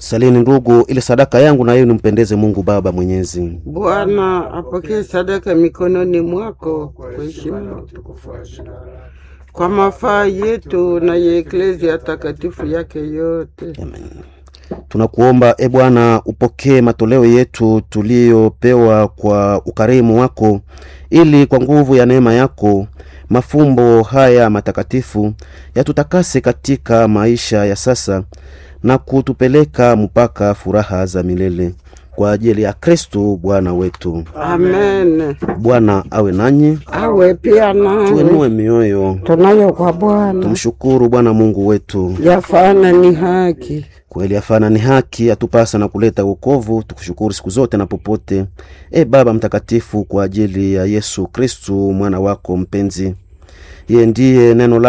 Salini ndugu, ili sadaka yangu na yenu mpendeze Mungu Baba Mwenyezi. Bwana apokee sadaka mikononi mwako kwa heshima na utukufu wake, kwa mafaa yetu na ya eklezia takatifu yake yote. Amen. Tunakuomba e Bwana, upokee matoleo yetu tuliyopewa kwa ukarimu wako, ili kwa nguvu ya neema yako mafumbo haya matakatifu yatutakase katika maisha ya sasa na kutupeleka mpaka furaha za milele kwa ajili ya Kristo Bwana wetu. Amen. Bwana awe nanyi, Awe pia nawe tuenue mioyo, tunayo kwa Bwana, tumshukuru Bwana Mungu wetu. yafana ni haki. Kweli afana ni haki, atupasa na kuleta wokovu. Tukushukuru siku zote na popote, e Baba Mtakatifu, kwa ajili ya Yesu Kristu mwana wako mpenzi. Yeye ndiye neno la